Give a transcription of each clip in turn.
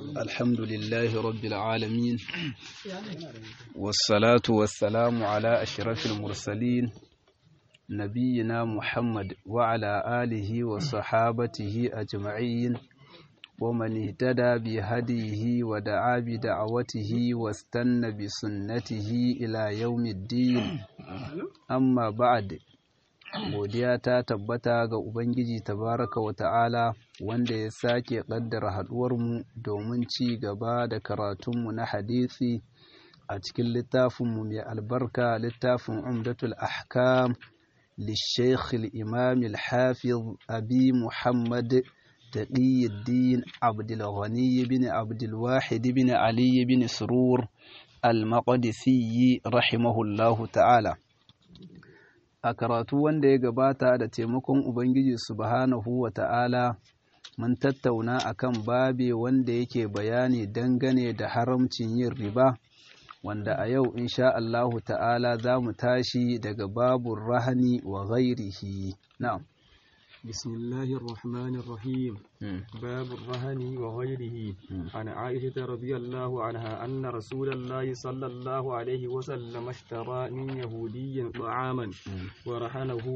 الحمد لله رب العالمين والصلاة والسلام على أشرف المرسلين نبينا محمد وعلى آله وصحابته أجمعين ومن اهتدى بهديه ودعا بدعوته واستنى بسنته إلى يوم الدين أما بعد godiya ta tabbata ga Ubangiji tabaraka wa ta'ala wanda ya sake ƙaddara haɗuwarmu domin ci gaba da karatunmu na hadisi a cikin littafinmu mai albarka littafin umdatul ahkam للشيخ الإمام الحافظ أبي محمد تقي الدين عبد الغني بن عبد الواحد بن علي بن سرور المقدسي رحمه الله تعالى a karatu wanda ya gabata da taimakon Ubangiji subhanahu wa ta'ala mun tattauna akan babe wanda yake bayani dangane da haramcin yin riba wanda a yau insha Allahu ta'ala za mu tashi daga babun rahani wa ghairihi na'am بسم الله الرحمن الرحيم باب الرهن وغيره عن عائشة رضي الله عنها أن رسول الله صلى الله عليه وسلم اشترى من يهودي طعاما ورهنه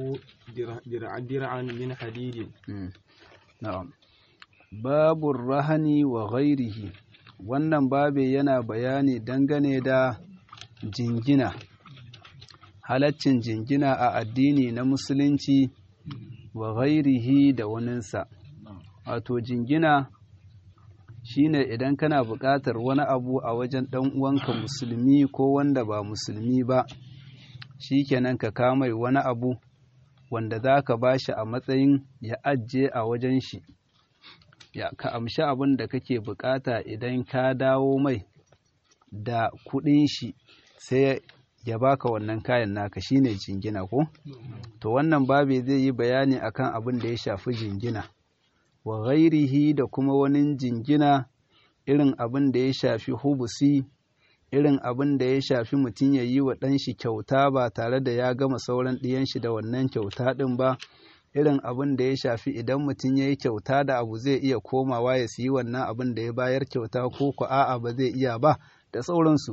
درعا من حديد نعم باب الرهن وغيره wannan babe yana bayani dangane da jingina halaccin jingina a addini na musulunci wa ghairihi da waninsa wato jingina shine idan kana buƙatar wani abu a wajen ɗan uwanka musulmi ko wanda ba musulmi ba shikenan ka kamai wani abu wanda za ka ba shi a matsayin ya ajiye a wajen shi ya ka amshi abin da kake buƙata idan ka dawo mai da kuɗin shi sai ya baka wannan kayan naka shine jingina ko to wannan babe zai yi bayani akan abin da ya shafi jingina wa ghairihi da kuma wani jingina irin abin da ya shafi hubusi irin abin da ya shafi mutum ya yi wa ɗan shi kyauta ba tare da ya gama sauran ɗiyan shi da wannan kyauta ɗin ba irin abin da ya shafi idan mutum ya yi kyauta da abu zai iya komawa ya siyi wannan abin da ya bayar kyauta ko ko a'a ba zai iya ba da sauransu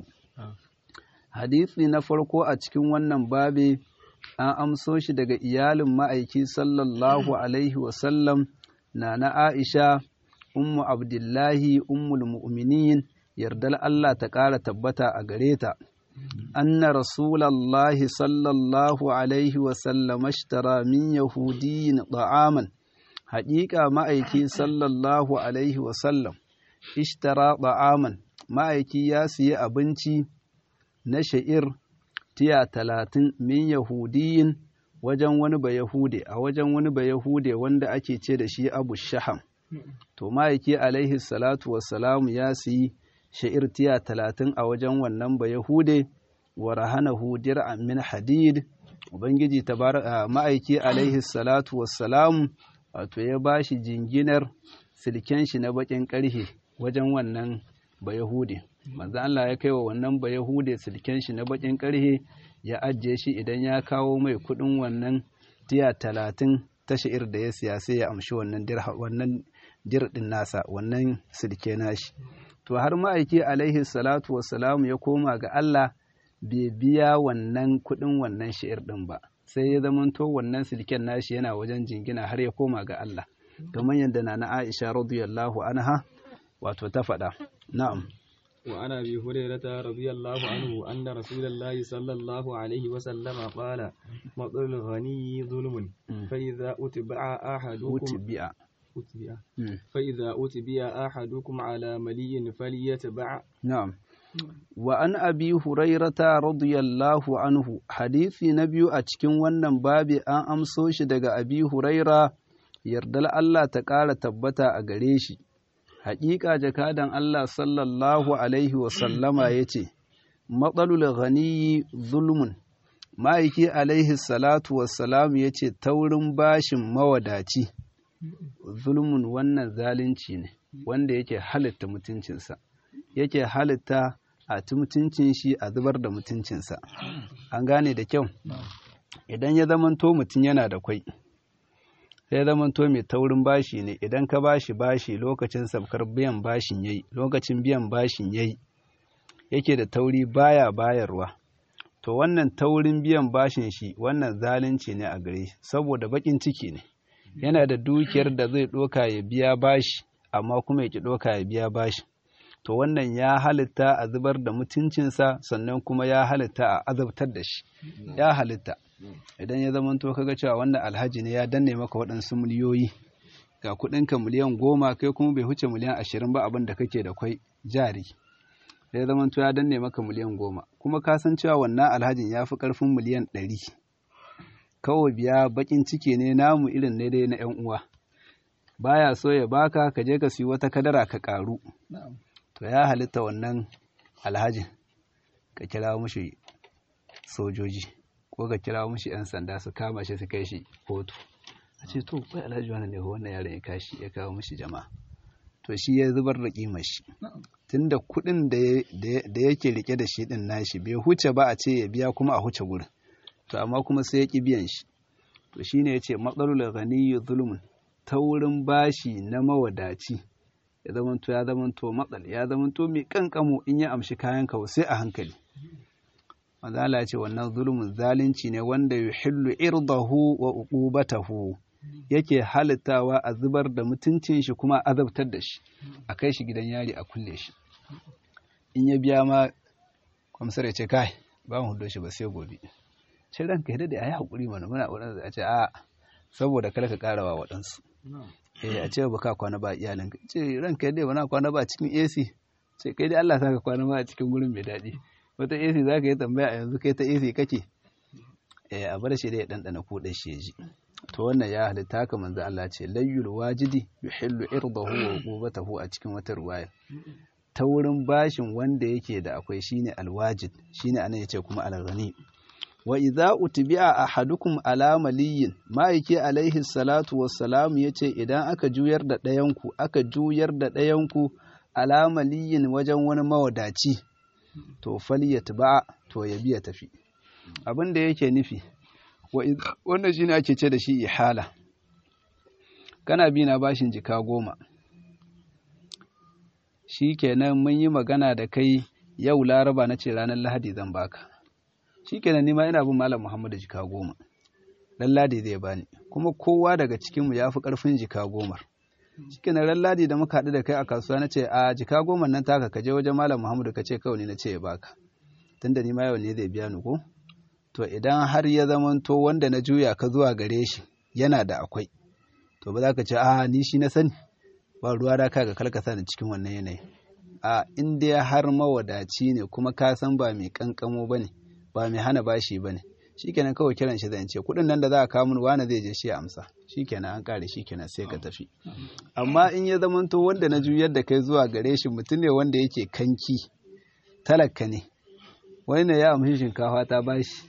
hadisi na farko a cikin wannan babe an amso shi daga iyalin ma'aiki sallallahu alaihi wasallam na na aisha ummu abdullahi ummul mu'minin yardar Allah ta ƙara tabbata a gare ta anna rasulallahi sallallahu alaihi wasallam ashtara min yahudiyin ta'aman haƙiƙa ma'aiki sallallahu alaihi wasallam ishtara ta'aman ma'aiki ya siya abinci na sha'ir tiya talatin min yahudiyin wajen wani ba yahude a wajen wani ba yahude wanda ake ce da shi abu shaham to ma'aiki alaihi salatu wassalamu ya siyi sha'ir tiya talatin a wajen wannan ba yahude wa rahanahu dir'an min hadid ubangiji ma'aiki alaihi salatu wassalamu wato ya bashi jinginar silken shi na bakin karhe wajen wannan ba yahude manzo Allah ya kai wa wannan ba Yahude silken shi na bakin karhe ya ajiye shi idan ya kawo mai kudin wannan tiya talatin ta sha'ir da ya siya sai ya amshi wannan dirha wannan dirdin nasa wannan silke nashi to har ma'aiki alaihi salatu wassalamu ya koma ga Allah bai biya wannan kudin wannan sha'ir din ba sai ya zamanto wannan silken nashi yana wajen jingina har ya koma ga Allah kamar yadda na Aisha radiyallahu anha wato ta faɗa na'am وعن ابي هريره رضي الله عنه ان رسول الله صلى الله عليه وسلم قال مطر الغني ظلم فاذا اتبع احدكم أتبع أتبع فاذا اتبع احدكم على ملي فليتبع نعم وعن ابي هريره رضي الله عنه حديثي نبي a cikin wannan babi an amso shi daga abi huraira yardal Allah ta ƙara tabbata a gare shi haƙiƙa jakadan Allah sallallahu Alaihi wasallama ya ce, Matsalul ghaniyi zulmun, ma'aiki Alaihi salatu wassalamu ya ce, taurin bashin mawadaci, zulmun wannan zalunci ne, wanda yake halitta mutuncinsa, yake halitta a ci mutuncin shi a zubar da mutuncinsa. An gane da kyau, idan ya zamanto mutum yana da kwai, sai zamanto mai taurin bashi ne idan ka bashi bashi lokacin sabkar biyan bashin yayi lokacin biyan bashin yayi yake da tauri baya bayarwa to wannan taurin biyan bashin shi wannan zalunci ne a gare shi saboda bakin ciki ne yana da dukiyar da zai doka ya biya bashi amma kuma ya ki doka ya biya bashi to wannan ya halitta a zubar da mutuncinsa sannan kuma ya halitta a azabtar da shi ya halitta idan ya zama to kaga cewa wannan alhaji ne ya danne maka waɗansu miliyoyi ga kuɗinka miliyan goma kai kuma bai huce miliyan ashirin ba abin da kake da kwai jari ya zama to ya danne maka miliyan goma kuma ka san cewa wannan alhajin ya fi ƙarfin miliyan ɗari kawai biya baƙin ciki ne namu irin ne dai na 'yan uwa baya so ya baka ka je ka siyi wata kadara ka ƙaru to ya halitta wannan alhajin ka kira mushi sojoji ko ka kira mushi 'yan sanda su kama shi su kai shi kotu a ce to kai alhaji wannan ne wannan yaron ya kashi ya kawo mushi jama'a to shi ya zubar da kimar shi tunda kuɗin da yake rike da shi din nashi bai huce ba a ce ya biya kuma a huce gurin to amma kuma sai ya ki biyan shi to shine yace matsalul ghaniyyu zulmun taurin bashi na mawadaci ya zamanto ya zamanto matsal ya zamanto mai kankamo in ya amshi kayan ka sai a hankali manzo Allah ya ce wannan zulmun zalunci ne wanda yuhillu irdahu wa uqubatahu yake halittawa a zubar da mutuncin shi kuma azabtar da shi a kai shi gidan yari a kulle shi in ya biya ma kwamsar ya ce kai ba mu hudo shi ba sai gobe ce ranka yadda da ayi hakuri mana muna wadansu a ce a saboda kada ka karawa waɗansu eh a ce ba ka kwana ba iyalin ka ce ranka yadda ba na kwana ba cikin AC ce kai dai Allah saka kwana ba a cikin gurin mai daɗi wata AC za ka yi tambaya a yanzu kai ta AC kake eh a bar shi da ya ɗanɗana kuɗin shi ya ji to wannan ya halitta haka manzo Allah ce layyul wajidi yuhillu irdahu wa uqubatahu a cikin wata ruwaya ta wurin bashin wanda yake da akwai shine alwajid shine anan yace kuma alghani wa idza utbi'a ahadukum ala maliyin ma'aiki alaihi salatu wassalam yace idan aka juyar da ɗayan ku aka juyar da ɗayan ku ala maliyin wajen wani mawadaci to falyatba to ya biya tafi abin da yake nufi wannan shine ake ce da shi ihala kana bi na bashin jika goma shi kenan mun yi magana da kai yau laraba na ce ranar lahadi zan baka shi kenan nima ina bin malam muhammadu jika goma ran ladi zai bani kuma kowa daga cikinmu ya fi ƙarfin jika gomar shi kenan ran ladi da muka haɗu da kai a kasuwa na ce a jika goma nan taka ka je wajen malam muhammadu ka ce kawai ne na ce ya baka tunda nima yau ne zai biya ni ko to idan har ya zamanto wanda na juya ka zuwa gare shi yana da akwai to ba za ka ce a ni shi na sani ba ruwa da kaga kalkasa ni cikin wannan yanayi a in dai har mawadaci ne kuma ka san ba mai kankamo ba ne ba mai hana bashi ba ne shikenan kawai kiran shi zan ce kuɗin nan da za a kawo min wani zai je shi ya amsa shikenan an kare shikenan sai ka tafi amma in ya zamanto wanda na juyar da kai zuwa gare shi mutum ne wanda yake kanki talaka ne wani ne ya amshi shinkafa ta bashi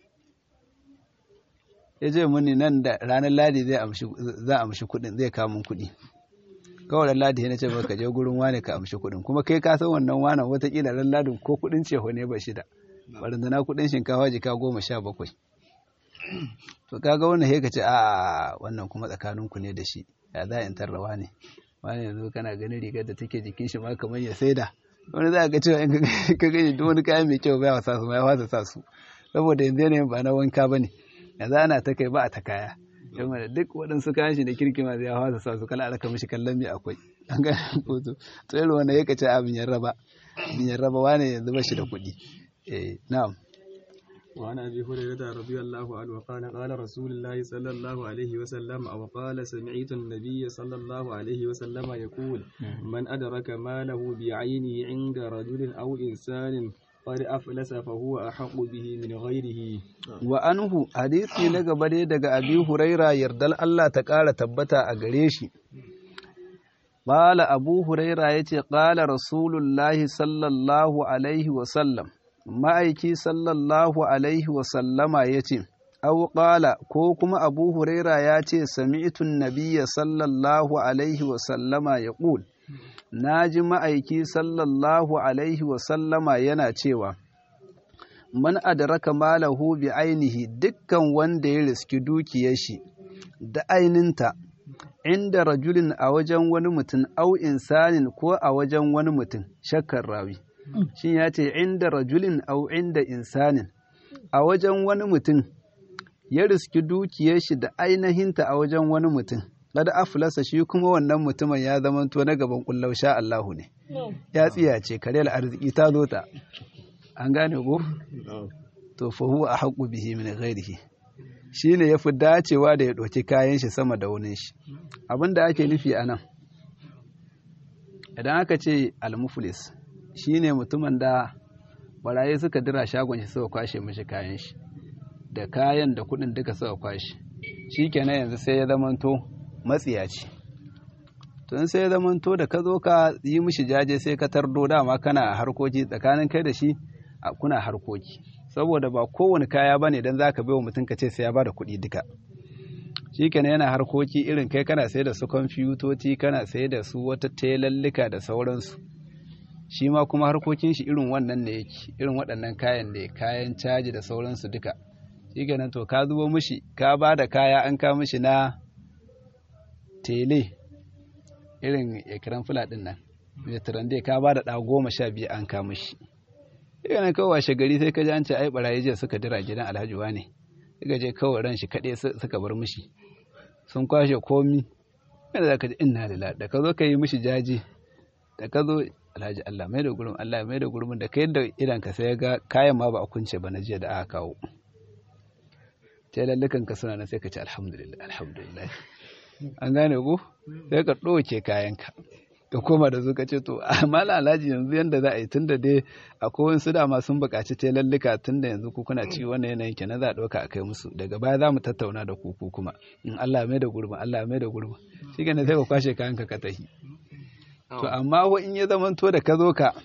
ya ce muni nan da ranar ladi zai za amshi kuɗin zai kamun kuɗi kawai ran ladi na ce ka je gurin wane ka amshi kuɗin kuma kai ka san wannan wanan watakila ran ladin ko kuɗin ceho ne ba shida barandana kuɗin shinkafa jika goma sha bakwai to kaga wannan sai ka ce a wannan kuma tsakaninku ne da shi ya za in tarrawa ne wani yanzu kana ganin rigar da take jikin shi ma kamar ya saida wani za ga cewa in ka gani duk wani kayan mai kyau baya sa su ma ya fasa sa su saboda yanzu yanayin ba na wanka ba ne yanzu ana ta kai ba a ta kaya yamma da duk waɗansu kayan shi da kirki ma zai hawa sa su kala alaka mishi kallon mai akwai an ga foto to irin wanda yake ce abin yan raba abin yan raba wane yanzu ba shi da kuɗi eh na'am وعن ابي هريره رضي الله عنه قال قال رسول الله صلى الله عليه وسلم او قال سمعت النبي صلى الله عليه وسلم يقول من ادرك ماله بعينه عند رجل او انسان قد أفلس فهو أحق به من غيره وأنه حديثي لغا دai daga Abi Huraira yardal Allah ta ƙara tabbata a gare shi Bala Abu Huraira yace qala Rasulullahi sallallahu alaihi wa sallam ma'aiki sallallahu alaihi wa sallama yace aw qala ko kuma Abu Huraira yace sami'tu an-nabiyya sallallahu alaihi wa sallama yaqul na ji ma'aiki sallallahu alaihi wasallama yana cewa, Man adraka malahu bi ainihi dukkan wanda ya riski dukiyar shi, da aininta inda rajulin a wajen wani mutum au insanin ko a wajen wani mutum shakkar rawi shin ya ce inda rajulin au inda insanin a wajen wani mutum ya riski dukiyar shi da ainihinta a wajen wani mutum kada aflasa shi kuma wannan mutumin ya zamanto na gaban kullau sha Allahu ne ya tsiyace karel arziki ta zo ta an gane ko to fa huwa ahqqu bihi min ghairihi shine yafi dacewa da ya ɗauki kayan shi sama da wani shi abinda ake nufi anan idan aka ce al-muflis shine mutumin da barayi suka dira shagon shi suka kwashe mishi kayan shi da kayan da kuɗin duka suka kwashe shikenan yanzu sai ya zamanto matsiyaci tun sai ya zamanto da ka zo ka yi mishi jaje sai ka tardo dama kana harkoki tsakanin kai da shi kuna harkoki saboda ba kowane kaya bane dan zaka bai wa mutum ka ce sai ya bada kuɗi duka shikenan yana harkoki irin kai kana sai da su kwamfutoci kana sai da su wata telallika da sauransu shi ma kuma harkokin shi irin wannan ne yake irin waɗannan kayan ne kayan caji da sauransu duka shikenan to ka zubo mishi ka ba da kaya an ka mishi na tele irin ekiran fula ɗin nan mai ka ba da ɗa goma sha biyu an ka mishi yana kawai washe gari sai ka ji an ce ai barayi jiya suka dira gidan alhaji ne suka je kawai ran shi kaɗai suka bar mishi sun kwashe komi yana za ka ji inna lila da ka zo ka yi mishi jaji da ka zo alhaji Allah mai da gurbin Allah mai da gurbin da ka yadda idan ka sai ga kayan ma ba a kunce ba na jiya da aka kawo ta lallukan ka suna nan sai ka ce alhamdulillah alhamdulillah an gane ku sai ka ɗauke kayanka ka koma da su ka ce to mala alhaji yanzu yanda za a yi tunda dai akwai wasu dama sun buƙaci ta lallika tunda yanzu ku kuna ci wannan yanayin kenan za a ɗauka a kai musu daga baya za mu tattauna da ku ku kuma in Allah mai da gurbin Allah mai da gurbin shi ne sai ka kwashe kayan ka ka tahi to amma ko in ya zamanto da ka zo ka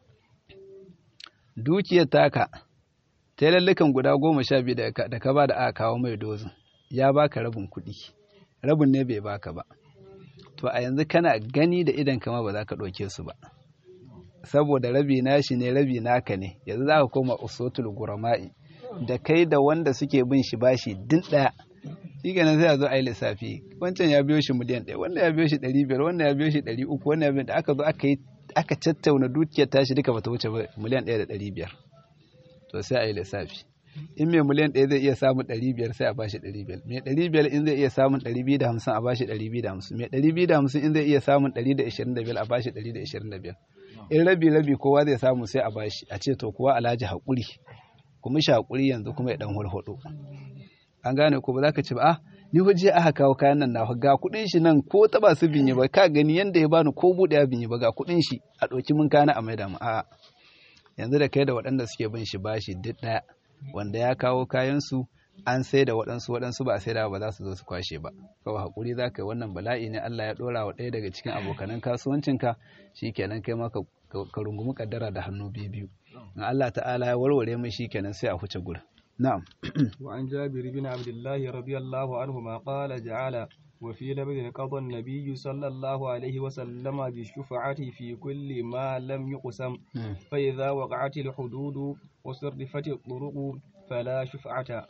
dukiyar taka ta lallukan guda goma sha biyu da ka ba da aka kawo mai dozin ya baka rabin kuɗi rabin ne bai baka ba to a yanzu kana gani da idan kama ba za ka ɗauke su ba saboda rabi nashi ne rabi naka ne yanzu za ka koma usotul gurama'i da kai da wanda suke bin shi bashi din ɗaya shi kenan sai a zo a yi lissafi wancan ya biyo shi miliyan ɗaya wannan ya biyo shi ɗari biyar wannan ya biyo shi ɗari uku wannan ya biyo da aka zo aka yi aka tattauna dukiyar tashi duka bata wuce miliyan ɗaya da ɗari biyar to sai a yi lissafi in mai miliyan ɗaya zai iya samun ɗari biyar sai a bashi ɗari biyar mai ɗari biyar in zai iya samun ɗari biyu da hamsin a bashi ɗari biyu da hamsin mai ɗari biyu da hamsin in zai iya samun ɗari da ishirin da biyar a bashi ɗari da ishirin da biyar in rabi rabi kowa zai samu sai a bashi a ce to kuwa alhaji haƙuri kuma shi haƙuri yanzu kuma ya ɗan hulhuɗu an gane ko ba za ka ce ba ah ni waje aka kawo kayan nan na ga kuɗin shi nan ko taba su binye ba ka gani yanda ya bani ko buɗe ya binye ba ga kuɗin shi a ɗauki mun kana a maida mu a'a yanzu da kai da waɗanda suke bin shi bashi duk ɗaya wanda ya kawo kayansu an sai da waɗansu waɗansu ba sai da ba za su zo su kwashe ba kawai haƙuri za ka yi wannan bala'i ne Allah ya ɗora wa ɗaya daga cikin abokanan kasuwancinka shi kenan kai ma ka rungumi kaddara da hannu biyu biyu in Allah ta'ala ya warware mai shi kenan sai a huce gurin na'am wa an jabir bin abdullahi radiyallahu anhu ma qala ja'ala وفي لبد قضى النبي صلى الله عليه وسلم بالشفعة في كل ما لم يقسم فإذا وقعت الحدود وصرفت الطرق فلا شفعة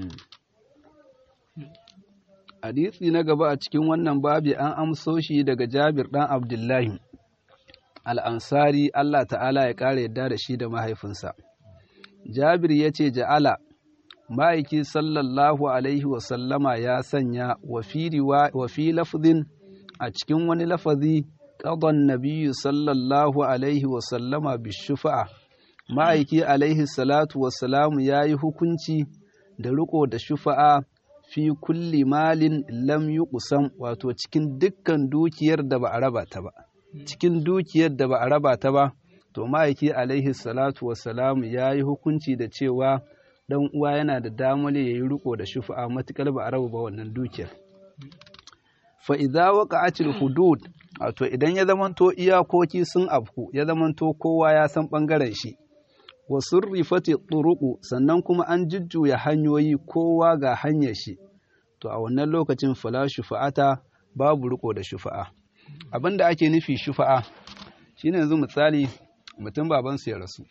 hadisi na gaba a cikin wannan babi an amso shi daga Jabir ɗan Abdullahi al'ansari Allah ta'ala ya ƙara yadda da shi da mahaifinsa. Jabir ya ce ja'ala ma'aiki sallallahu alaihi wasallama ya sanya wa fi lafzin a cikin wani lafazi ƙadon nabiyu sallallahu alaihi wasallama bishufa'a ma'aiki alaihi salatu wasalamu ya yi hukunci da riko da shufa'a fi kulli malin lam yi kusan wato cikin dukkan dukiyar da ba a raba ta ba cikin dukiyar da ba a raba ta ba to ma'aiki alaihi salatu wasalamu ya yi hukunci da cewa dan uwa yana da damar ya yi riko da shufa'a matukar ba a raba ba wannan dukiyar fa idza waqa'atil hudud wato idan ya zamanto iyakoki sun afku ya zamanto kowa ya san bangaren shi wa surrifati turuqu sannan kuma an jujjuya hanyoyi kowa ga hanyar shi to a wannan lokacin fala shufa'ata babu riko da shufa'a abinda ake nufi shufa'a shine yanzu misali mutum babansu ya rasu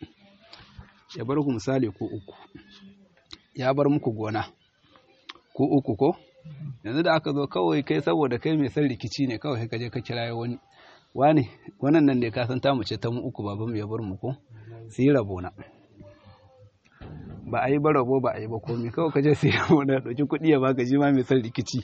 ya bar ku misali ko uku ya bar muku gona ko uku ko yanzu da aka zo kawai kai saboda kai mai son rikici ne kawai ka je ka kira wani wani wannan nan ne ka san tamu ce ta mu uku baban mu ya bar mu ko su yi rabona ba a yi ba rabo ba a yi ba komai kawai ka je su yi rabona ɗauki kuɗi ya baka shi ma mai son rikici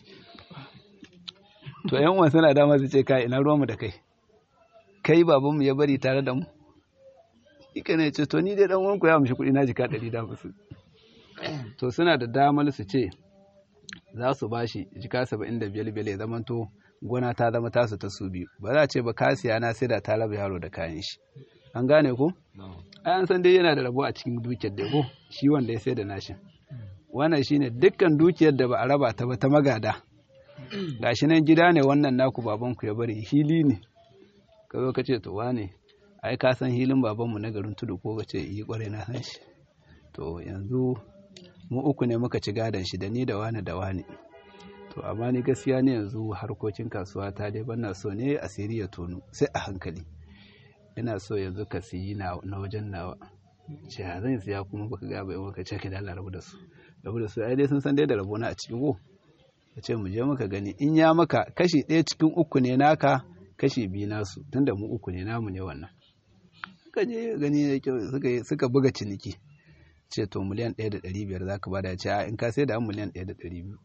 to yan uwan suna dama su ce kai ina ruwanmu da kai kai baban mu ya bari tare da mu ika ne ce to ni dai dan uwanku ya amshi kuɗi na jika ɗari da musu to suna da damar su ce za su ba shi jika saba'in da biyar biyar ya zamanto gona ta zama tasu ta su biyu ba za a ce ba kasiya na sai da ta raba yaro da kayan shi an gane ko ai an san dai yana da rabo a cikin dukiyar da ko shi wanda ya sai da nashin wannan shine dukkan dukiyar da ba a raba ta ba ta magada gashi nan gida ne wannan naku babanku ya bari hili ne ka zo ka ce to wane ai ka san hilin babanmu na garin tudu ko ka ce yi kwarai na san shi to yanzu mu uku ne muka ci gadon shi da ni da wani da wani to amma ni gaskiya ne yanzu harkokin kasuwa ta dai bana so ne asiri ya tono sai a hankali ina so yanzu ka siyi na wajen nawa ce ha zan siya kuma baka ga bai maka ce ka da Allah rabu da su rabu da su ai dai sun san dai da rabona a cikin go ka ce mu je muka gani in ya maka kashi ɗaya cikin uku ne naka kashi biyu nasu tunda mu uku ne namu ne wannan suka je gani suka buga ciniki ce to miliyan ɗaya da ɗari biyar za ka ba da ce in ka sai da miliyan ɗaya da ɗari biyu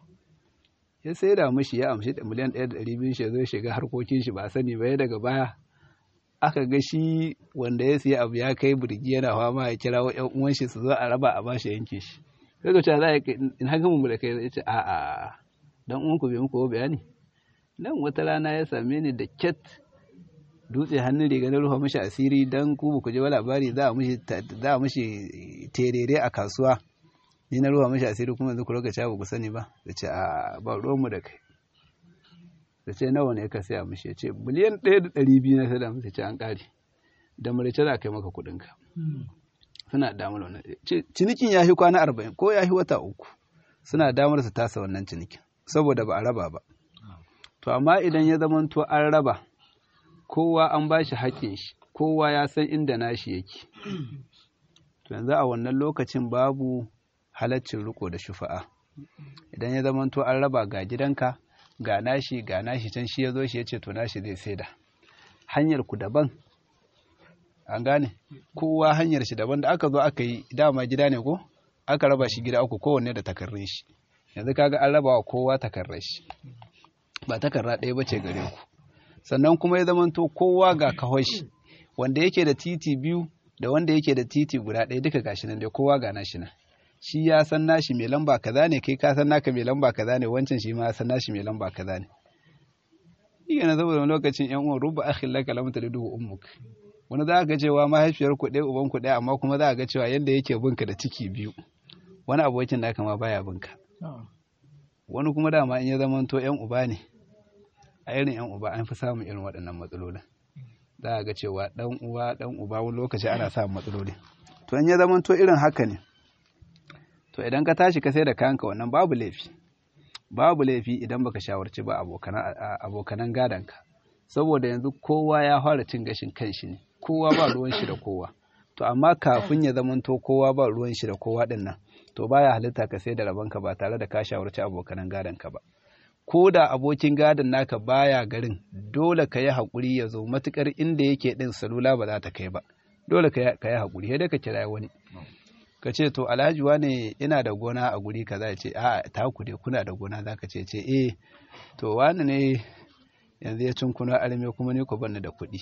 ya sai da mishi ya amshi miliyan ɗaya da ɗari biyu shi zai shiga harkokin shi ba a sani ba ya daga baya aka ga shi wanda ya siya abu ya kai birgi yana fama ya kira wa ƴan uwan shi su zo a raba a bashi yanke shi sai ka ce za a in haka mu da kai ya ce a a dan uwan ku bai muku bayani nan wata rana ya same ni da ket dutse hannun riga na rufa mashi asiri don ku ku je labari za a mashi terere a kasuwa ni na rufa mashi asiri kuma yanzu ku roka ba ku sani ba da ce a ba ruwanmu da kai da ce nawa ne ka saya mashi ya ce miliyan ɗaya da ɗari biyu na sada masa ce an ƙare da marice za ka yi maka kuɗinka suna damar wannan cinikin ya fi kwana arba'in ko ya fi wata uku suna damar su tasa wannan cinikin saboda ba a raba ba to amma idan ya zamanto an raba kowa an ba shi haƙƙin shi kowa ya san inda nashi yake to yanzu a wannan lokacin babu halaccin riko da shufa'a idan ya zamanto an raba ga gidanka ga nashi ga nashi can shi ya zo shi ya ce to nashi zai saida hanyar ku daban an gane kowa hanyar shi daban da aka zo aka yi dama gida ne ko aka raba shi gida uku kowanne da takarrin shi yanzu kaga an raba wa kowa takarrar shi ba takarra ɗaya bace gare ku sannan kuma ya zamanto kowa ga kahoshi wanda yake da titi biyu da wanda yake da titi guda ɗaya duka gashi nan dai kowa ga nashi nan shi ya san nashi mai lamba kaza ne kai ka san naka mai lamba kaza ne wancan shi ma ya san nashi mai lamba kaza ne shi na saboda wani lokacin yan uwan ruba akhin laka lam talidu ummuk wani za ga cewa mahaifiyar ku ɗaya uban ku ɗaya amma kuma za ga cewa yanda yake binka da ciki biyu wani abokin naka ma baya binka wani kuma dama in ya zamanto yan uba ne a irin yan uba an fi samun irin waɗannan matsalolin za a ga cewa ɗan uwa ɗan uba wani lokaci ana samun matsaloli to in ya zama to irin haka ne to idan ka tashi ka sai da kayanka wannan babu laifi babu laifi idan baka shawarci ba abokanan gadonka saboda yanzu kowa ya fara cin gashin kanshi ne kowa ba ruwan shi da kowa to amma kafin ya zama to kowa ba ruwan shi da kowa din nan to baya halitta ka sai da rabanka ba tare da ka shawarci abokanan gadonka ba ko da abokin gadon naka baya garin dole ka yi haƙuri ya zo matuƙar inda yake ɗin salula ba za ta kai ba dole ka yi haƙuri sai dai ka kira wani ka ce to alhaji wane ina da gona a guri kaza ya ce a ta ku dai kuna da gona za ka ce ce eh to wani ne yanzu ya cin kuna arme kuma ni ku banni da kuɗi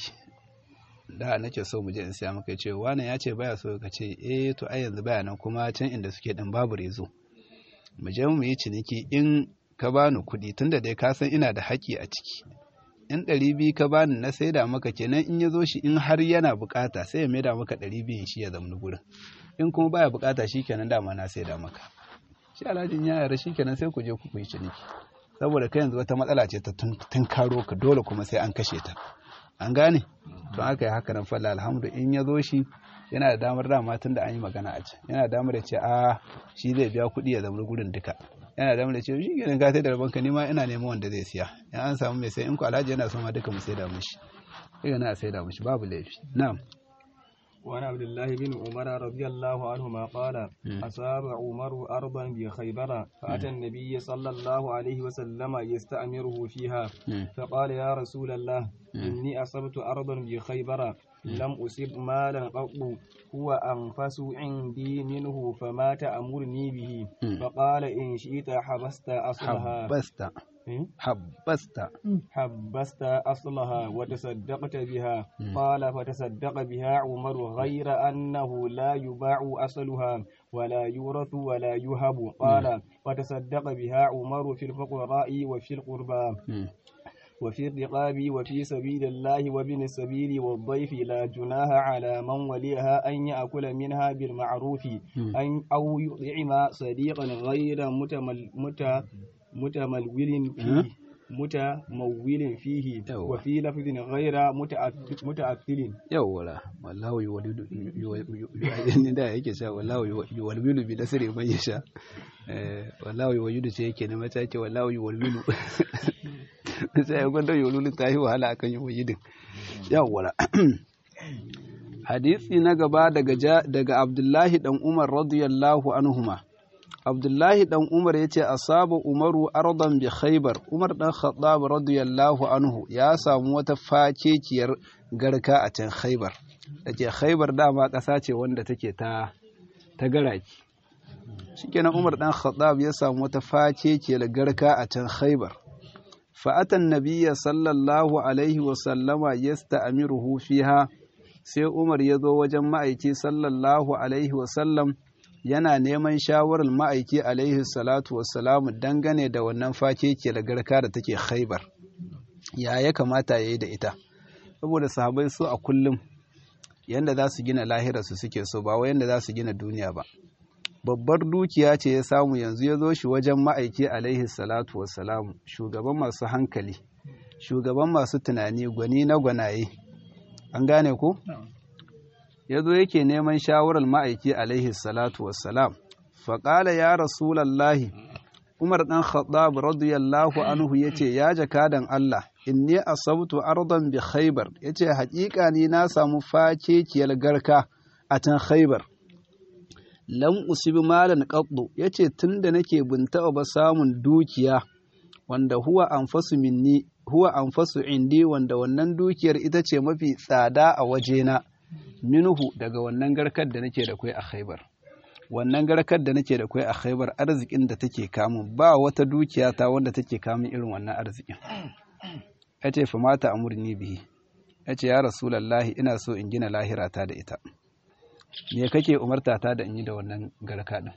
da nake so mu je in siya maka ce wani ya ce baya so ka ce eh to ai yanzu baya nan kuma can inda suke din babu rezo mu je mu yi ciniki in ka bani kuɗi tunda dai ka san ina da haƙƙi a ciki in ɗari biyu ka bani na saida maka kenan in ya zo shi in har yana buƙata sai ya maida maka ɗari biyun shi ya zamni gurin in kuma baya buƙata shi kenan dama na saida maka shi alhajin ya yara shi kenan sai ku je ku yi ciniki saboda kai yanzu wata matsala ce ta tun karo ka dole kuma sai an kashe ta an gane to aka yi haka nan falla alhamdu in ya zo shi yana da damar dama tun da an yi magana a can yana da damar da ce a shi zai biya kuɗi ya zamni gurin duka yana da ce shi kenan ka sai da rabanka ni ma ina neman wanda zai siya in an samu mai sai in ku alhaji yana son ma duka mu sai da mishi daga na sai da mishi babu laifi na'am وعن عبد الله بن عمر رضي الله عنهما قال أصاب عمر أرضا بخيبر فأتى النبي صلى الله عليه وسلم يستأمره فيها فقال يا رسول الله إني أصبت أرضا بخيبر لم أصب مالا قط هو أنفس عندي منه فما تأمرني به فقال إن شئت حبست أصلها حبست حبست حبست أصلها وتصدقت بها قال فتصدق بها عمر غير أنه لا يباع أصلها ولا يورث ولا يهب قال فتصدق بها عمر في الفقراء وفي القربى وفي الرقاب وفي سبيل الله وابن السبيل والضيف لا جناح على من وليها أن يأكل منها بالمعروف أن أو يطعم صديقا غير متمل مت متمول فيه متمول فيه وفي لفظ غير متأثل yawwa wallahu yuwalidu yuwalidu da yake sha wallahu yuwalidu bi nasri man yasha eh wallahu yuwalidu ce yake ne mata yake wallahu yuwalidu sai ya gwada yuwalidu ta yi wahala akan yuwalidin yawwa hadisi na gaba daga daga Abdullahi dan Umar radiyallahu anhuma Abdullahi dan Umar ya ce asaba Umaru ardan bi Khaybar Umar dan Khattab radiyallahu anhu ya samu wata fakekiyar garka a can Khaybar dake Khaybar dama ƙasa ce wanda take ta ta garaki shikenan Umar dan Khattab ya samu wata fakekiyar garka a can Khaybar فأتى النبي صلى الله عليه وسلم يستأمره فيها sai Umar ya zo wajen ma'aiki sallallahu alaihi wasallam yana neman shawarar ma'aiki alaihi salatu wassalamu dangane da wannan fake ke da garka da take khaibar ya ya kamata ya yi da ita saboda sahabai su a kullum yanda za su gina lahirarsu suke so ba wai yanda za su gina duniya ba babbar dukiya ce ya samu yanzu ya zo shi wajen ma'aiki alaihi salatu wassalamu shugaban masu hankali shugaban masu tunani gwani na gwanaye an gane ku ya zo yake neman shawarar ma'aiki alaihi salatu wassalam faƙala ya rasulallahi umar ɗan khattab radiyallahu anhu ya ce ya jakadan Allah inni asabtu ardan bi khaybar ya ce haƙiƙa ni na samu fakekiyar garka a can khaybar lam usibi malan qaddu ya ce tunda nake bin taɓa ba samun dukiya wanda huwa anfasu minni huwa anfasu indi wanda wannan dukiyar ita ce mafi tsada a wajena minhu daga wannan garkar da nake da kai a Khaibar wannan garkar da nake da kai a Khaibar arzikin da take kamun ba wata dukiya ta wanda take kamun irin wannan arzikin yace fa mata amurni bihi yace ya rasulullahi ina so in gina lahirata da ita me kake umarta ta da in yi da wannan garka din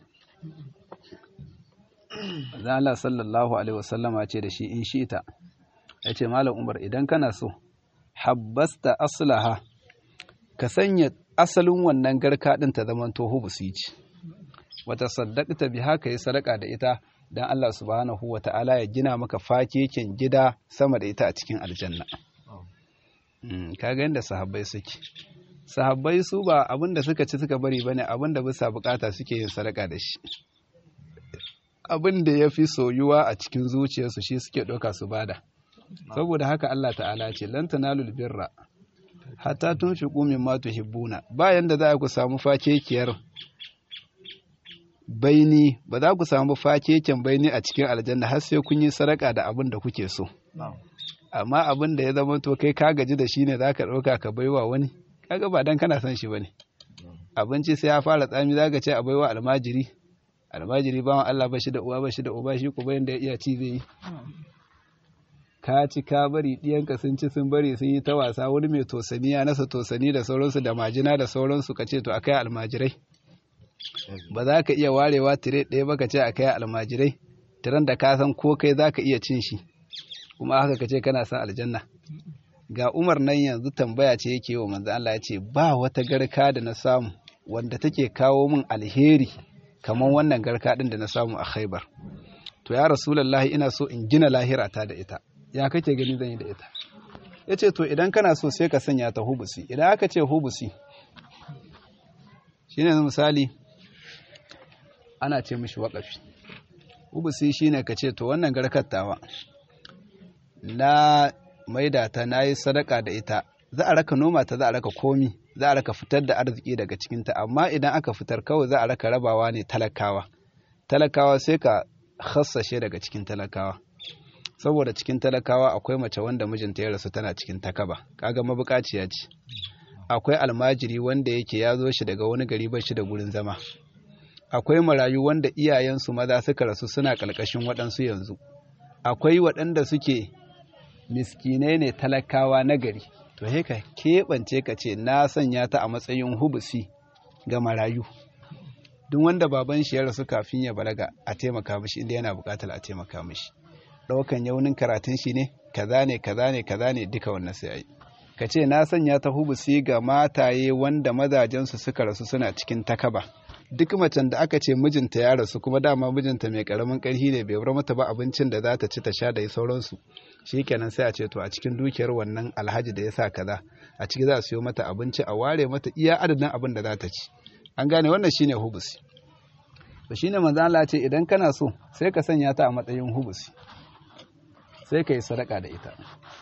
Allah sallallahu alaihi wasallama ce da shi in shi ita yace malam Umar idan kana so habbasta aslaha ka sanya asalin wannan garka ɗin ta zaman toho ba su yi ci wata saddaqta biha ka yi sadaka da ita dan Allah subhanahu wa ta'ala ya gina maka fakeken gida sama da ita a cikin aljanna kaga yadda sahabbai suke sahabbai su ba abin da suka ci suka bari bane abin da bisa bukata suke yin sadaka da shi abin da ya fi soyuwa a cikin zuciyarsu shi suke ɗauka su bada saboda haka Allah ta'ala ce lan tanalul birra hatta tun fi ƙumin matu hibbuna bayan da za ku samu fakekiyar baini ba za ku samu fakeken baini a cikin aljanna har sai kun yi sadaka da abin da kuke so amma abin da ya zama to kai ka gaji da shi ne za ka ɗauka ka baiwa wani kaga ba dan kana son shi ba ne abinci sai ya fara tsami za ka ce a baiwa almajiri almajiri bawan Allah ba shi da uwa ba shi da uba shi ko bayan da ya iya ci zai yi ka ci ka bari ɗiyanka sun ci sun bari sun yi ta wasa wani mai tosani ya nasa tosani da sauransu da majina da sauransu ka ce to a kai almajirai ba za ka iya warewa tire ɗaya ba ka ce a kai almajirai tiran da ka san ko kai za ka iya cin shi kuma haka ka ce kana son aljanna ga umar nan yanzu tambaya ce yake wa manzo Allah ya ce ba wata garka da na samu wanda take kawo min alheri kamar wannan garka ɗin da na samu a khaibar to ya rasulullahi ina so in gina lahirata da ita ya kake gani zan yi da ita ya ce to idan kana so sai ka sanya ta hubusi idan aka ce hubusi shi ne misali ana ce mishi waƙafi hubusi shi ne ka ce to wannan garkar tawa na maida ta na yi sadaka da ita za a raka noma ta za a raka komi za a raka fitar da arziki daga cikinta amma idan aka fitar kawai za a raka rabawa ne talakawa talakawa sai ka hassashe daga cikin talakawa saboda cikin talakawa akwai mace wanda mijinta ya rasu tana cikin takaba kaga mabukaciya ce akwai almajiri wanda yake ya zo shi daga wani gari ba shi da gurin zama akwai marayu wanda iyayensu maza suka rasu suna ƙarƙashin waɗansu yanzu akwai waɗanda suke miskinai ne talakawa na gari to he ka keɓance ka ce na sanya ta a matsayin hubusi ga marayu duk wanda baban shi ya rasu kafin ya balaga a taimaka mishi inda yana buƙatar a taimaka mishi ɗaukan yaunin karatun shi ne kaza ne kaza ne kaza ne duka wannan sai a yi ka ce na sanya ta hubusi ga mataye wanda mazajensu suka rasu suna cikin takaba duk macen da aka ce mijinta ya rasu kuma dama mijinta mai karamin karhi ne bai bar mata ba abincin da za ta ci ta sha da sauransu shikenan sai a ce to a cikin dukiyar wannan alhaji da ya sa kaza a ciki za a siyo mata abinci a ware mata iya adadin abin da za ta ci an gane wannan shine hubusi to shine manzo Allah ce idan kana so sai ka sanya ta a matsayin hubusi sai ka yi sadaka da ita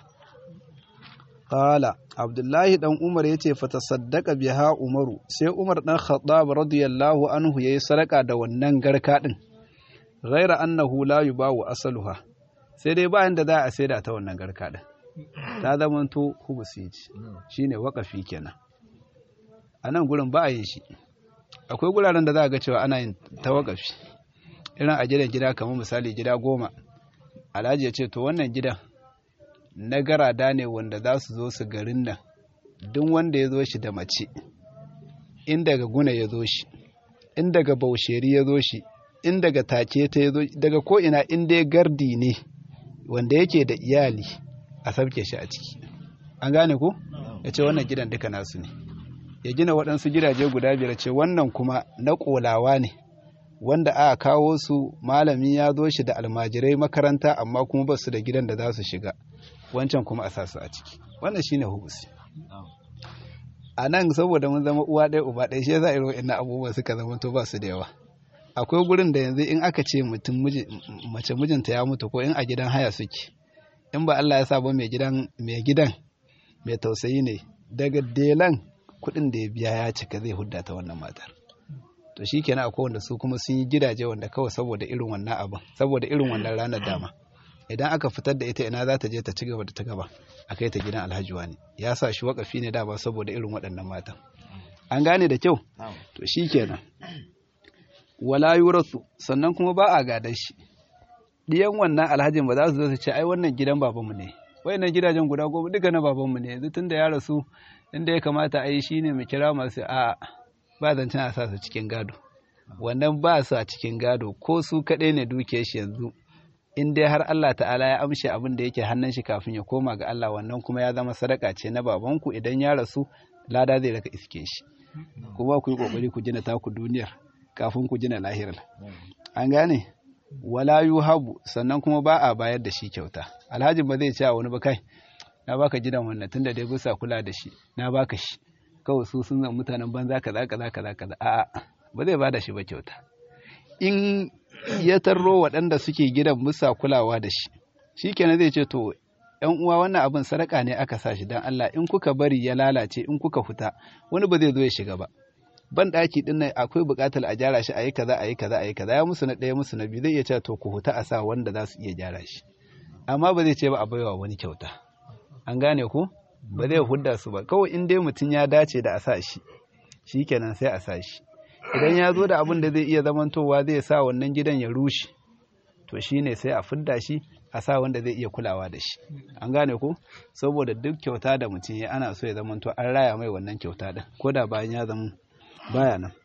Kala, Abdullahi ɗan Umar ya ce, Fata saddaka biha Umaru, sai Umar ɗan Khattab radiyallahu anhu ya yi sadaka da wannan garka ɗin, ghaira annahu la yubawu asaluha, sai dai bayan da za a saida ta wannan garka ɗin. Ta zamanto hubusi shi ne waƙafi kenan. A nan gurin ba a yin shi, akwai guraren da za a ga cewa ana yin ta waƙafi, irin a gidan gida kamar misali gida goma, Alhaji ya ce, To wannan gidan na garada ne wanda za su zo su garin nan duk wanda ya zo shi da mace in daga guna ya zo shi in daga bausheri ya zo shi in daga take ta ya zo daga ko'ina in dai gardi ne wanda yake da iyali a sabke shi a ciki an gane ko ya ce wannan gidan duka nasu ne ya gina waɗansu gidaje guda biyar ce wannan kuma na ƙolawa ne wanda aka kawo su malami ya zo shi da almajirai makaranta amma kuma ba su da gidan da za su shiga wancan kuma a sa su a ciki wannan shine hubusi a nan saboda mun zama uwa ɗaya uba ɗaya shi za a irin ina abubuwa suka zama to ba su da yawa akwai gurin da yanzu in aka ce mutum mace mijinta ya mutu ko in a gidan haya suke in ba Allah ya sa ba mai gidan mai gidan mai tausayi ne daga delan kuɗin da ya biya ya cika zai hudda ta wannan matar to shikenan akwai wanda su kuma sun yi gidaje wanda kawai saboda irin wannan abin saboda irin wannan ranar dama idan aka fitar da ita ina za ta je ta ci gaba da ta gaba a kai ta gidan alhaji wani ya sa shi wakafi ne dama saboda irin waɗannan matan an gane da kyau to shi kenan wala yurasu sannan kuma ba a gadon shi diyan wannan alhajin ba za su zo su ce ai wannan gidan babanmu ne wayannan gidajen guda goma duka na babanmu ne yanzu tunda ya rasu inda ya kamata a yi shine mu kira masu a ba zancen a sa su cikin gado wannan ba su a cikin gado ko su kaɗai ne dukiyar shi yanzu in dai har Allah ta'ala ya amshe abin da yake hannun shi kafin ya koma ga Allah wannan kuma ya zama sadaka ce na babanku idan ya rasu lada zai raka iske shi kuma ku yi kokari ku gina taku duniyar kafin ku gina lahirar an gane wala yuhabu sannan kuma ba a bayar da shi kyauta alhaji ba zai ce a wani ba kai na baka gidan wannan tunda dai bisa kula da shi na baka shi kawai su sun zama mutanen banza kaza kaza kaza kaza a'a ba zai bada shi ba kyauta in ya tarro waɗanda suke gidan musa kulawa da shi shi kenan zai ce to ‘yan uwa wannan abin sadaka ne aka sa shi don Allah in kuka bari ya lalace in kuka fita wani ba zai zo ya shiga ba ban ɗaki ɗin nan akwai buƙatar a gyara shi a yi kaza a yi kaza a yi kaza ya musu na ɗaya musu na biyu zai iya cewa to ku huta a sa wanda za su iya gyara shi amma ba zai ce ba a baiwa wani kyauta an gane ko ba zai hudda su ba kawai in dai mutum ya dace da a sa shi shi kenan sai a sa shi idan ya zo da abin da zai iya zamantowa zai sa wannan gidan ya rushe to shi ne sai a fidda shi a sa wanda zai iya kulawa da shi an gane ko saboda duk kyauta da mutum ya ana so ya zamanto an raya mai wannan kyauta din ko da bayan ya zama baya nan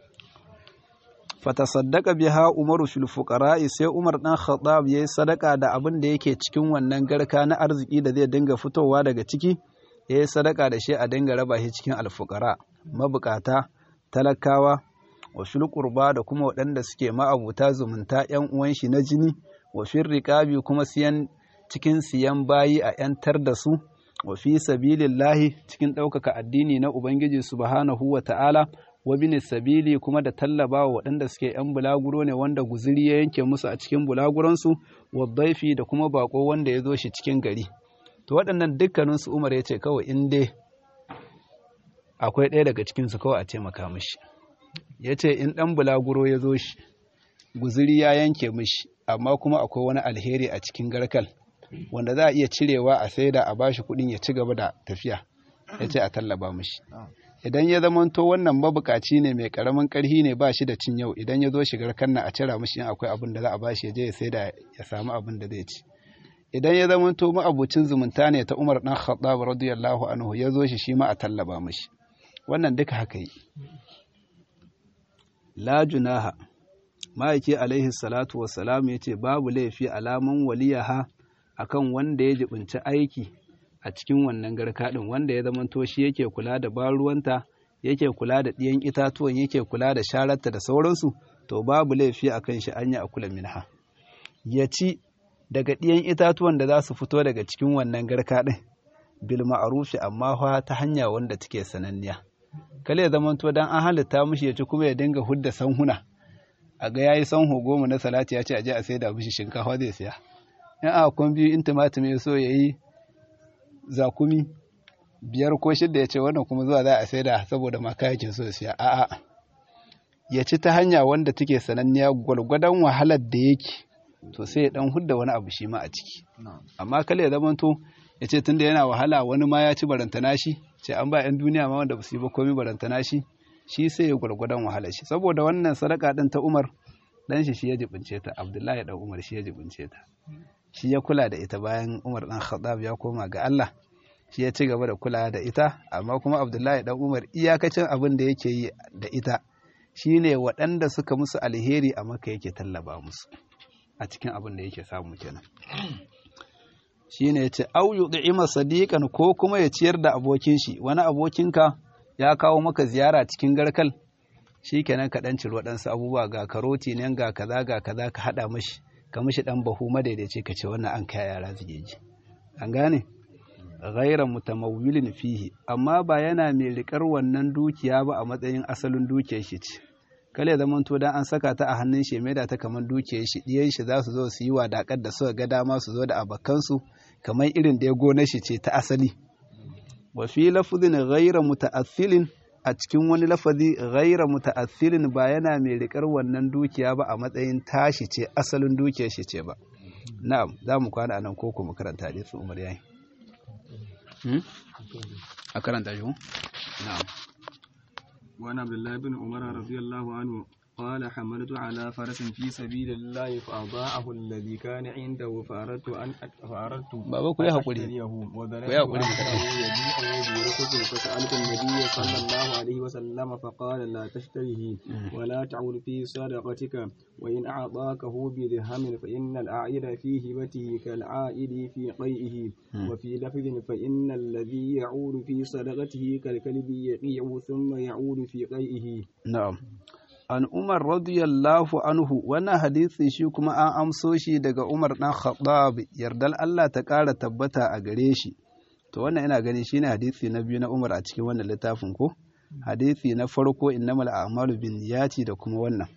fatasaddaka biha umaru fil fuqara'i sai umar dan khattab yayi sadaka da abin da yake cikin wannan garka na arziki da zai dinga fitowa daga ciki yayi sadaka da shi a dinga raba shi cikin alfuqara mabukata talakawa wa fil qurba da kuma waɗanda suke ma'abuta zumunta ƴan uwan shi na jini wa fil riqabi kuma siyan cikin siyan bayi a ƴantar da su wa fi sabilillahi cikin ɗaukaka addini na ubangiji subhanahu wa ta'ala wa bin sabili kuma da tallaba wa waɗanda suke ‘yan bulaguro ne wanda guziri ya yanke musu a cikin bulaguransu wa daifi da kuma bako wanda ya zo shi cikin gari to waɗannan dukkaninsu umar ya ce kawai in dai akwai ɗaya daga cikinsu kawai a taimaka mishi ya ce in ɗan bulaguro ya zo shi guziri ya yanke mishi amma kuma akwai wani alheri a cikin garkal wanda za a iya cirewa a saida a bashi kuɗin ya ci gaba da tafiya ya ce a tallaba mishi idan ya zamanto wannan mabukaci ne mai karamin karhi ne ba shi da cin yau idan ya zo shigar kanna a cira mishi in akwai abin da za a bashi ya je ya saida ya samu abin da zai ci idan ya zamanto ma'abucin zumunta ne ta Umar dan Khattab radiyallahu anhu ya zo shi shi ma a tallaba mishi wannan duka haka yi la junaha ma'aiki alaihi salatu wassalam ya ce babu laifi alaman waliyaha akan wanda ya jibinci aiki a cikin wannan garka ɗin wanda ya zamanto shi yake kula da baruwanta yake kula da ɗiyan itatuwan yake kula da shararta da sauransu to babu laifi a kan shi an yi a kula minha ya ci daga ɗiyan itatuwan da za su fito daga cikin wannan garka ɗin bil ma'arufi amma fa ta hanya wanda take sananniya kale ya zamanto dan an halitta mishi ya ci kuma ya dinga hudda sanhuna a ga yayi sanho goma na salati ya ce a je a saida mishi shinkafa zai siya in a kun biyu in tumatir ya so ya yi zakumi biyar ko shidda ya ce wannan kuma zuwa za a saida saboda ma kayakin so siya a'a ya ci ta hanya wanda take sananniya gwalgwadon wahalar da yake to sai ya dan hudda wani abu shi ma a ciki amma kale ya zamanto ya ce tunda yana wahala wani ma ya ci barantana shi ce an ba 'yan duniya ma wanda ba su yi ba komai barantana shi shi sai ya gwargwadon wahalar shi saboda wannan sadaka din ta Umar dan shi shi ya jibince ta Abdullahi dan Umar shi ya jibince ta shi ya kula da ita bayan Umar dan Khattab ya koma ga Allah shi ya ci gaba da kula da ita amma kuma Abdullahi dan Umar iyakacin abin da yake yi da ita shine waɗanda suka musu alheri a maka yake tallaba musu a cikin abin da yake samu kenan shine yace au yud'ima sadiqan ko kuma ya ciyar da abokin shi wani abokinka ya kawo maka ziyara cikin garkal shikenan ka dan ciri waɗansu abubuwa ga karoti nan ga kaza ga kaza ka hada mashi ka mishi dan bahu madaidaici ka ce wannan an kai yara zigeji an gane ghaira mutamawwilin fihi amma ba yana mai rikar wannan dukiya ba a matsayin asalin dukiyar shi ce kale zaman to dan an saka ta a hannun shi mai da ta kamar dukiyar shi diyan shi za su zo su yi wadakar da suka ga dama su zo da abakan su kamar irin da ya gona shi ce ta asali wa fi lafzin ghaira muta'athilin a cikin wani lafazi ghaira muta'athilin ba yana mai rikar wannan dukiya ba a matsayin tashi ce asalin dukiyar shi ce ba na'am za mu kwana anan ko kuma karanta hadisi Umar yayi a karanta shi na'am وعن عبد الله بن عمر رضي الله عنه قال حملت على فرس في سبيل الله فأضاعه الذي كان عنده فأردت أن فأردت بابا كوي حقولي كوي حقولي يبيعه برخص فسألت النبي صلى الله عليه وسلم فقال لا تشتريه ولا تعود في صدقتك وإن أعطاكه بدرهم فإن الأعيد في هبته كالعائد في قيئه وفي لفظ فإن الذي يعود في صدقته كالكلب يقيع ثم يعود في قيئه نعم an Umar radiyallahu anhu wannan hadisi shi kuma an amso shi daga Umar dan Khattab yardal Allah ta ƙara tabbata a gare shi to wannan ina gani shine hadisi na biyu na Umar a cikin wannan littafin ko hadisi na farko innamal a'malu binniyati da kuma wannan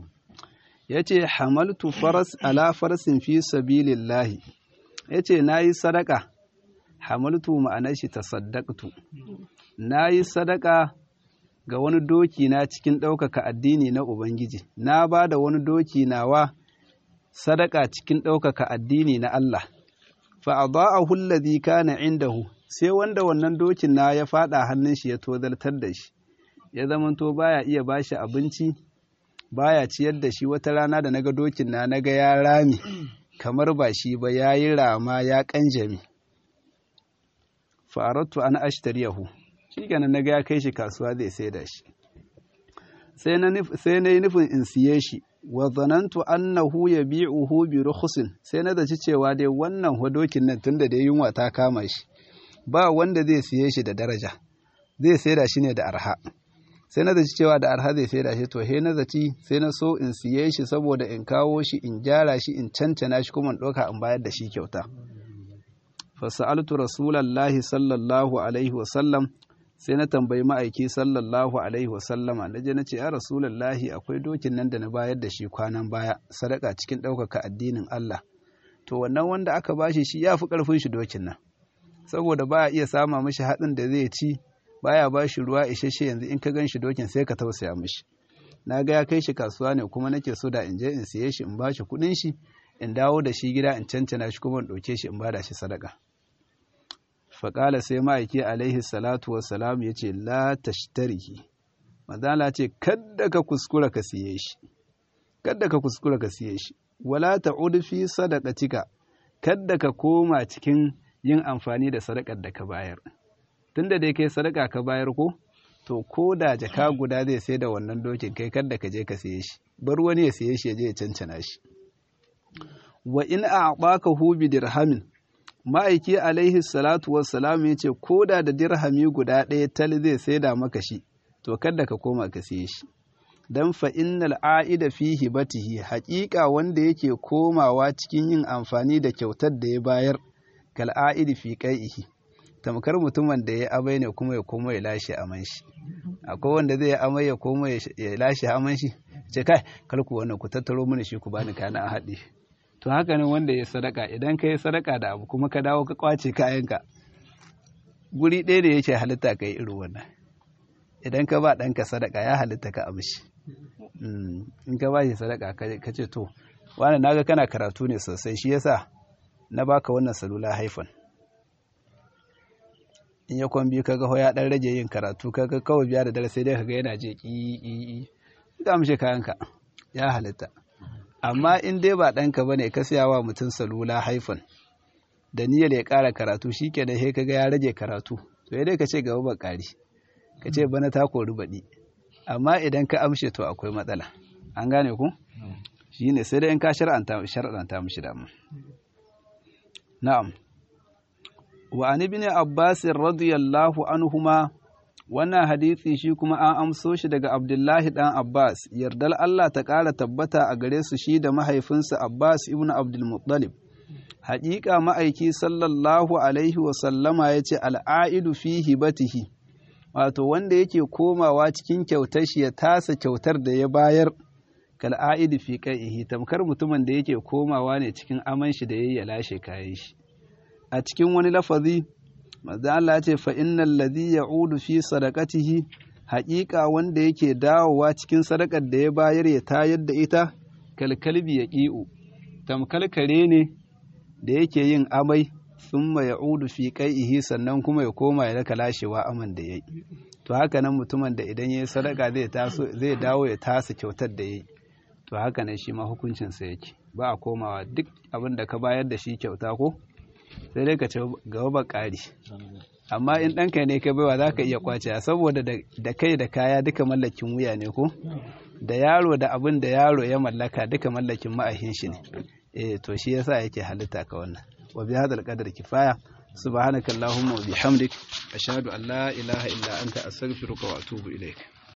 yace hamaltu faras ala farasin fi sabilillahi yace nayi sadaka hamaltu ma'anar shi tasaddaqtu nayi sadaka ga wani doki na cikin ɗaukaka addini na Ubangiji, na ba da wani doki nawa sadaka cikin ɗaukaka addini na Allah, fa'adha'ahu allazi kana indahu sai wanda wannan dokin na ya faɗa hannun shi ya tozartar da shi, ya zamanto baya iya bashi abinci, baya ciyar da shi wata rana da naga dokin na naga ya rami, kamar ba shi ba ya yi rama ya ƙanjami. Fa'arattu an ashtariyahu. shi kenan na ga ya kai shi kasuwa zai sai da shi sai na yi nufin in siye shi wa zanantu annahu yabi'uhu bi rukhsin sai na zaci cewa dai wannan hudokin nan tunda da yunwa ta kama shi ba wanda zai siye shi da daraja zai sai da shi ne da arha sai na zaci cewa da arha zai sai da shi to he na zaci sai na so in siye shi saboda in kawo shi in gyara shi in cancana shi kuma in ɗauka in bayar da shi kyauta fasa'altu rasulallahi sallallahu alaihi wasallam sai na tambayi ma'aiki sallallahu alaihi wasallama na je na ce ya rasulallahi akwai dokin nan da na bayar da shi kwanan baya sadaka cikin ɗaukaka addinin Allah to wannan wanda aka bashi shi ya fi ƙarfin shi dokin nan saboda ba a iya sama mishi hatsin da zai ci baya ba shi ruwa isasshe yanzu in ka gan shi dokin sai ka tausaya mishi na ga ya kai shi kasuwa ne kuma nake so da in je in siye shi in ba shi kuɗin shi in dawo da shi gida in cancana shi kuma in ɗauke shi in ba da shi sadaka faƙala sai ma'aiki alaihi salatu wassalam ya ce la tashtarihi mazala ce kadda ka kuskura ka siye shi kadda ka kuskura ka siye shi wala ta'ud fi sadaqatika kadda ka koma cikin yin amfani da sadakar da ka bayar tunda dai kai sadaka ka bayar ko to ko da jaka guda zai sai da wannan dokin kai kadda ka je ka siye shi bar wani ya siye shi ya je ya cancana shi wa in a'baka hu bi dirhamin ma'aiki alaihi salatu wassalam ya ce ko da da dirhami guda ɗaya tal zai saida maka shi to kada ka koma ka siye shi dan fa innal a'ida fi hibatihi haƙiƙa wanda yake komawa cikin yin amfani da kyautar da ya bayar kal a'idi fi qai'ihi tamkar mutumin da ya amai ne kuma ya koma ya lashe aman shi akwai wanda zai amai ya koma ya lashe aman shi ce kai kalku wannan ku tattaro mini shi ku bani kana a haɗe to haka ne wanda ya sadaka idan ka yi sadaka da abu kuma ka dawo ka kwace kayanka guri ɗaya da yake halitta ka yi irin wannan idan ka ba ɗanka sadaka ya halitta ka amshi in ka ba shi sadaka ka ce to wani naga kana karatu ne sosai shi yasa na baka wannan salula haifan in ya kwambi ka ga ya ɗan rage yin karatu ka ga kawai biya da dare sai dai ka ga yana je ƙi ka amshe kayanka ya halitta amma in dai ba ɗanka ba ne ka siya wa mutum salula haifan da niyyar ya ƙara karatu shi ke da ka ga ya rage karatu to ya dai ka ce gaba ba ƙari ka ce bana ta kori baɗi amma idan ka amshe to akwai matsala an gane ku shi ne sai dai in ka shar'anta mishi damu na'am wa an ibn abbas radiyallahu anhuma wannan hadisi shi kuma an amso shi daga abdullahi dan abbas yardal allah ta ƙara tabbata a gare su shi da mahaifinsa abbas ibn abdulmuttalib haƙiƙa ma'aiki sallallahu alaihi wasallama ya ce al'aidu fi hibatihi wato wanda yake komawa cikin kyautar shi ya tasa kyautar da ya bayar kal'aidu fi qaihi tamkar mutumin da yake komawa ne cikin aman shi da ya lashe kayan shi a cikin wani lafazi manzo Allah ya ce fa innal ladhi ya'udu fi sadaqatihi haƙiƙa wanda yake dawowa cikin sadakar da ya bayar ya tayar da ita kalkalbi ya ƙi'u tamkal kare ne da yake yin amai summa ya'udu fi qai'ihi sannan kuma ya koma ya raka lashewa aman da yayi to haka nan mutumin da idan yayi sadaka zai taso zai dawo ya tasa kyautar da yayi to haka nan shi ma hukuncin sa yake ba a komawa duk abin da ka bayar da shi kyauta ko sai dai ka ce gaba ba ƙari amma in ɗanka ne ka baiwa za ka iya kwace saboda da kai da kaya duka mallakin wuya ne ko da yaro da abin da yaro ya mallaka duka mallakin ma'ahin shi ne eh to shi yasa yake halitta ka wannan wa bi hadal qadar kifaya subhanakallahumma wa bihamdik ashhadu an la ilaha illa anta astaghfiruka wa atubu ilaik